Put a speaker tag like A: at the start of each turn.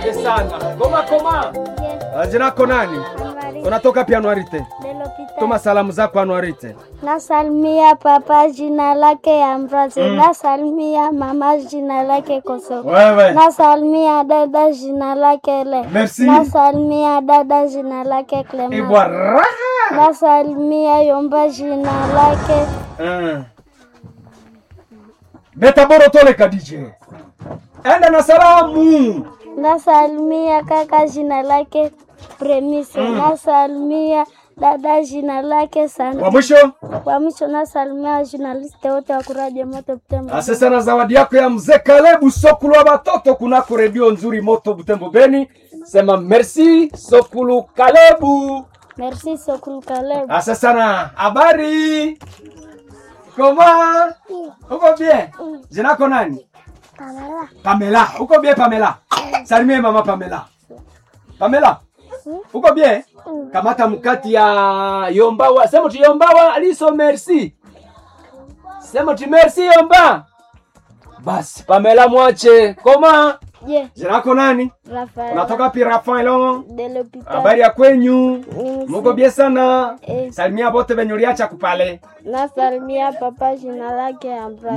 A: Asante sana. Koma koma. Ah, Jina lako nani? Unatoka pia Anuarite? Tuma salamu zako Anuarite.
B: Nasalimia papa jina lake Ambrose. Nasalimia mama jina lake Koso.
A: Wewe.
B: Nasalimia dada jina lake Le.
A: Merci.
B: Nasalimia dada jina lake Clement.
A: Ibwa raha.
B: Nasalimia Yomba jina lake
A: Mm. Beta boro tole kadije. Enda na salamu.
B: Nasalimia kaka jina lake Premise. Nasalimia dada jina lake Sandra.
A: Wa mwisho?
B: Kwa mwisho nasalimia journaliste wote wa kuradio moto Butembo.
A: Asante sana zawadi yako ya mzee Kalebu Sokulu wa watoto kunako redio nzuri moto Butembo Beni. Sema merci Sokulu Kalebu.
B: Merci Sokul Kaleb.
A: Asante sana. Habari? Koma? Uko bien? Jina lako nani? Pamela. Uko bien Pamela? Salimie mama Pamela. Pamela. Uko bien? Kamata mkati ya Yombawa. Sema tu Yombawa aliso merci. Sema tu merci Yomba. Basi Pamela mwache. Koma?
B: Je,
A: Jina lako nani?
B: Rafael
A: Unatoka pi Rafael?
B: de l'hôpital.
A: Habari ya kwenyu?
B: Ni
A: Muko bien sana?
B: Eh.
A: Salimia bote venye uliacha kupale.
B: Nasalimia papa jina lake Ambrose.